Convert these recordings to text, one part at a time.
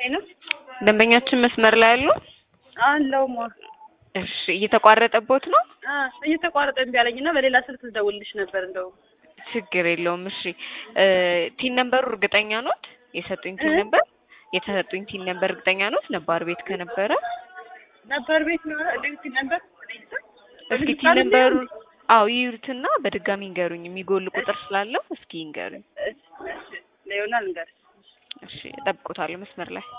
ሄሎ ደንበኛችን መስመር ላይ አሉ? አለው ማ እሺ እየተቋረጠቦት ነው? አ እየተቋረጠ እምቢ አለኝና በሌላ ስልክ ልደውልልሽ ነበር እንደው ችግር የለውም። እሺ እ ቲን ነምበሩ እርግጠኛ ኖት? የሰጡኝ ቲን እ? ነምበር የተሰጡኝ ቲን ነምበር እርግጠኛ ኖት? ነባር ቤት ከነበረ ነበር ቤት ነው እንዴት ነበር እስኪ ቲን ነምበሩ አዎ ይዩትና በድጋሚ ይንገሩኝ። የሚጎል ቁጥር ስላለው እስኪ ይንገሩኝ። ለዮናል እንገር እሺ እጠብቆታለሁ መስመር ላይ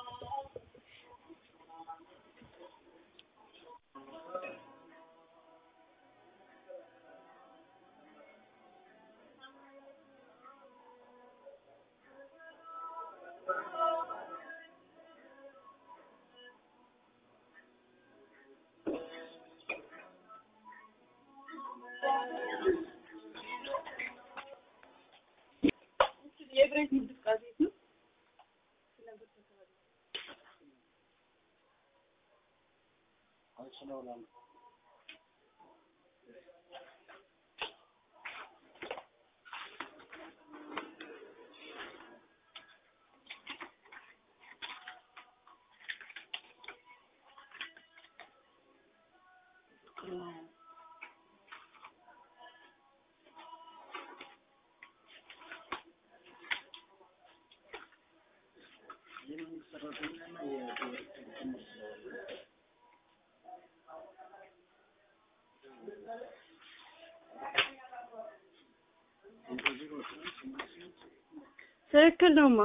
የብሬት እንቅስቃሴ ነው ትክክል ነውማ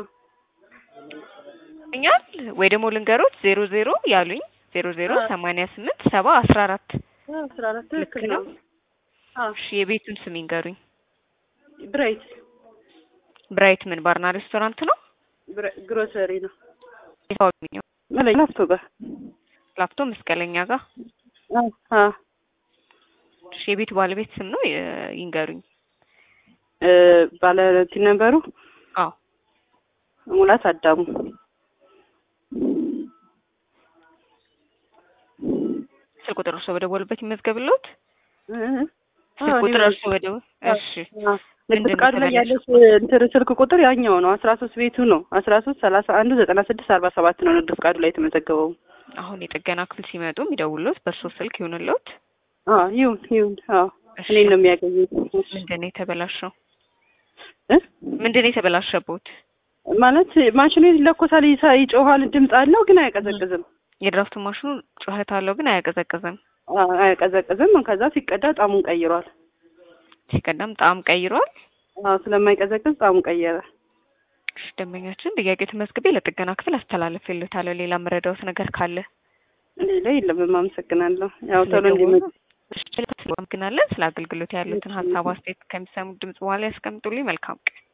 ኛል ወይ ደግሞ ልንገሮት ዜሮ ዜሮ ያሉኝ ዜሮ ዜሮ አዎ። ሰማንያ ስምንት ሰባ አስራ አራት አስራ አራት ልክ ትክክል ነው? ነው አዎ እሺ የቤቱን ስም ይንገሩኝ። ብሬት ብራይት ምን ባርና ሬስቶራንት ነው? ብረ- ግሮሰሪ ነው የታወቀው መለኛ ላፍቶ ጋር ላፍቶ መስቀለኛ ጋር አዎ አዎ እሺ የቤቱ ባለቤት ስም ነው የ- ይንገሩኝ። እ ባለ ቲን ነበሩ አዎ ሙላት አዳሙ ስልክ ቁጥር እርሶ በደወሉበት ይመዝገብልዎት። እ ስልክ አዎ፣ ቁጥር እኔ እርሶ በደወሉ እሺ አዎ። ንግድ ምንድን ነው ፍቃዱ ላይ የተበላሸው? ያለች እንትን ስልክ ቁጥር ያኛው ነው አስራ ሶስት ቤቱ ነው አስራ ሶስት ሰላሳ አንዱ ዘጠና ስድስት አርባ ሰባት ነው ንግድ ፍቃዱ ላይ የተመዘገበው አሁን የጥገና ክፍል ሲመጡ የሚደውሉት በእርሶ ስልክ ይሁንልዎት። አዎ ይሁን ይሁን አዎ እሺ እኔን ነው የሚያገኙት ምንድን ነው የተበላሸው? እ ምንድን ነው የተበላሸቦት? ማለት ማሽኑ ይለኮሳል ይሳ- ይጮሃል ድምፅ አለው ግን አያቀዘቅዝም የድራፍት ማሽኑ ጩኸት አለው ግን አያቀዘቅዝም። አዎ፣ አያቀዘቅዝም ከዛ ሲቀዳ ጣሙን ቀይሯል ሲቀዳም ጣዕም ቀይሯል። አዎ ስለማይቀዘቅዝ ጣሙን ቀየረ እሺ ደንበኛችን ጥያቄ ተመዝግቤ ለጥገና ክፍል አስተላልፍልዎታለሁ። ሌላ መረዳዎት ነገር ካለ ሌላ የለም አመሰግናለሁ ያው ቶሎ ስለደወሉ እንዲመ እሺ፣ እናመሰግናለን። ስለ አገልግሎት ያሉትን ሀሳብ አስተያየት ከሚሰሙት ድምጽ በኋላ ያስቀምጡልኝ። መልካም ቀን